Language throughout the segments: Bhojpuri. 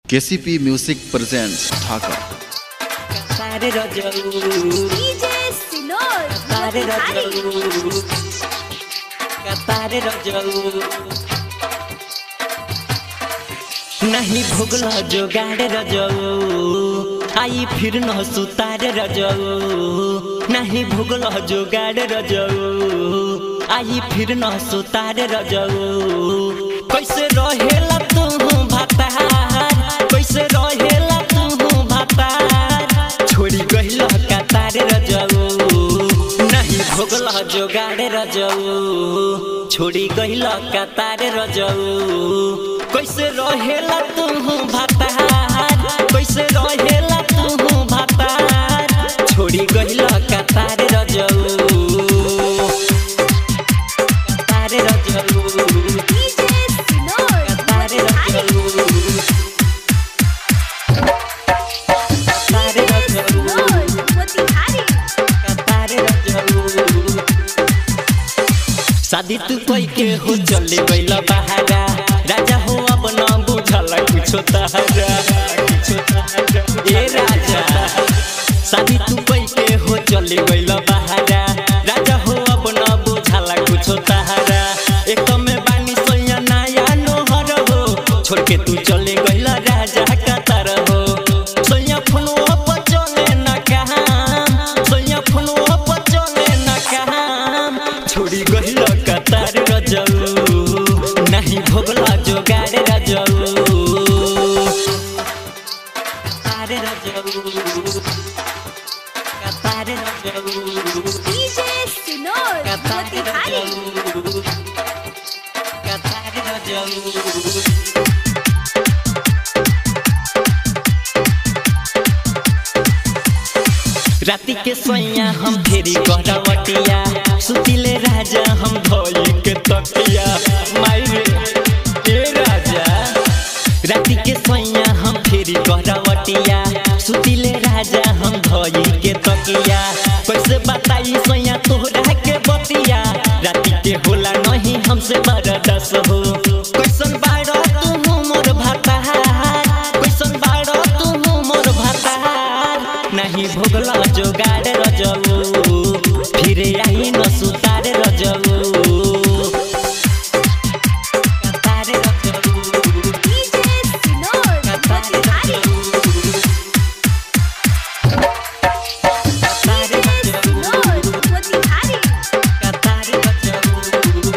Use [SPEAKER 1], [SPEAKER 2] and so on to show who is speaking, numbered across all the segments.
[SPEAKER 1] केसीपी म्यूजिक प्रेजेंट्स ढाका
[SPEAKER 2] सारे रजऊ
[SPEAKER 3] डीजे सिनोर
[SPEAKER 2] सारे
[SPEAKER 3] मोतिहारी
[SPEAKER 2] रजऊ सारे रजऊ नहीं भोगल जोगाड़ रजऊ आई फिर न सुतार रजऊ नहीं भोगल जोगाड़ रजऊ आई फिर न सुतार रजऊ कैसे रहेला तू भातार कैसे रहेला तू भातार छोड़ी गइल कतार रजऊ नहीं भोगल जोगाड़ रजऊ छोड़ी गइल कतार रजऊ कैसे रहेला तू भातार कैसे रहेला तू भातार छोड़ी गइल कतार रजऊ कतार रजऊ
[SPEAKER 3] डीजे सिनोर
[SPEAKER 2] कतार
[SPEAKER 3] मोतिहारी
[SPEAKER 2] रजऊ कतार रजऊ
[SPEAKER 3] सिनोर मोतिहारी
[SPEAKER 2] शादी तू कोई के हो चले गइल बहारा राजा हो अब न बुझल कुछो तहरा कुछो तहरा ए राजा शादी तू कोई के हो चले गइल बहारा राजा हो अब न बुझल कुछो तहरा एक में बानी सोया नया नोहर हो छोड़ के तू चले गइल राजा कतर हो सोया फुलवा पर चले न कहां सोया फुलवा पर चले न कहां छोड़ी गइल कतार रजऊ नहीं भोगला जोगाड़ रजऊ कतार रजऊ कतार रजऊ
[SPEAKER 3] डीजे सिनोर
[SPEAKER 2] कतार
[SPEAKER 3] मोतिहारी
[SPEAKER 2] रजऊ कतार रजऊ राति के सोइया हम फेरी करवटिया सुतिले राजा हम धोई के तकिया मायरे ए राजा राति के सोइया हम फेरी करवटिया सुतिले राजा हम धोई के तकिया कैसे बताई सोइया तोहरा के बतिया राति के होला नहीं हमसे बरदस हो कैसन बाड़ा तू मोर भाताहार कैसन बाड़ा तू मोर भाताहार नहीं भोगला जोगाड़ रजऊ फिर आई न सुतार रजऊ कतार रजऊ
[SPEAKER 3] डीजे सिनोर
[SPEAKER 2] कतार
[SPEAKER 3] मोतिहारी
[SPEAKER 2] रजऊ कतार
[SPEAKER 3] डीजे
[SPEAKER 2] रजऊ
[SPEAKER 3] सिनोर मोतिहारी
[SPEAKER 2] कतार रजऊ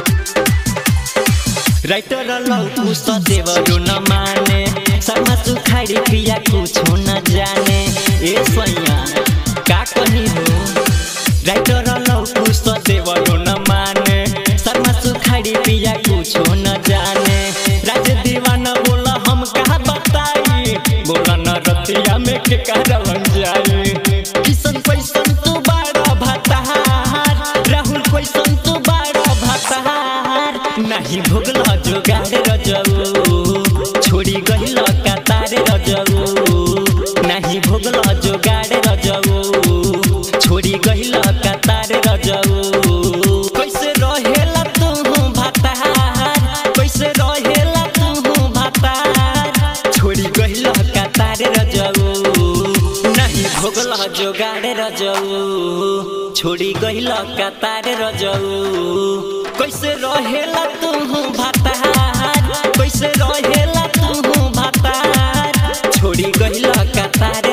[SPEAKER 2] राइटर लौकू सदेवरो न माने शर्मा सुखाड़ी पिया कुछो न जाने ए सैया का कही हो राइटर लौकू सदेवरो न माने शर्मा सुखाड़ी पिया कुछो न जाने राज दीवाना बोला हम कहा बताई बोला न रतिया में के करवन जाई किसन पैसन तू बाड़ा भाताहार राहुल पैसन तू बाड़ा भाताहार नहीं भोगला जोगाड़ रजऊ छोड़ी गइल कतार रजऊ नहीं भोगला जोगाड़ रजऊ छोड़ी गइल कतार रजऊ कैसे रहेला तू भाताहार कैसे रहेला तू भाताहार छोड़ी गइल कतार रजऊ नहीं भोगला जोगाड़ रजऊ छोड़ी गइल कतार रजऊ कैसे रहेला तू भाताहार कैसे रहेला तू भाताहार छोड़ी गइल कतार